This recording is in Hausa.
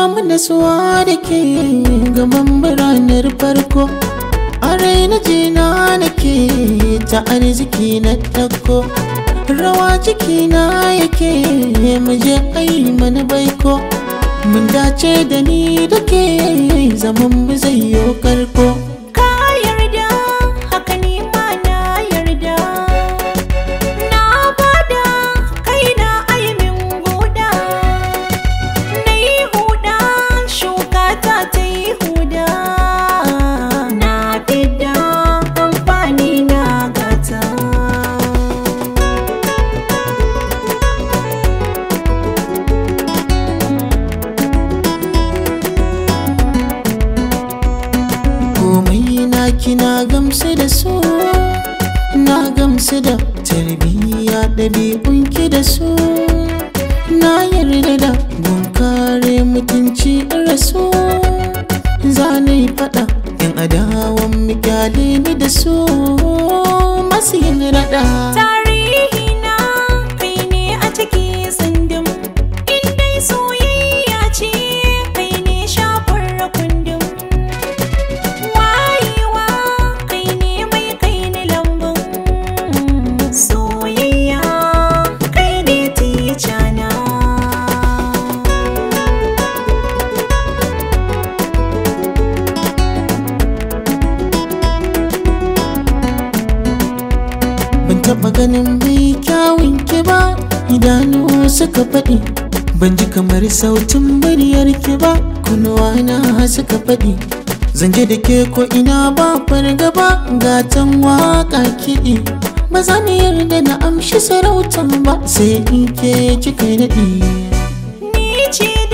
samu nasuwa da ke gaban biranar farko a raina jina nake ta arziki na ɗauko rawa cikina yake muje ai mana baiko mun dace da ni da ke zaman mu zai yi karko Ka yarda haka ni ma na yarda Na bada kaina aimin guda Na yi huda shuka ta ta yi huda Na fidda amfani na gata komai na kina gamsu da su na gamsu da tarbiyya ɗabi'unki da su na yarda da bunkare mutunci rasu za na yi faɗa yan adawan mikyale ni da su masu yin raɗa Tarihi na kai ne a ciki tsundum In dai soyayya ce kai ne shafar kundum Wayewa kai ne mai kai ni lambun Soyayya kai ne tica na ban taɓa ganin mai kyawun ki ba idanu suka faɗi ban ji kamar sautin muryar ki ba kunuwa na suka faɗi zanje da ke ko ina ba fargaba gatan waka kiɗi ba za ni yarda na amshi sarautan ba sai in ke kika naɗi Ni ce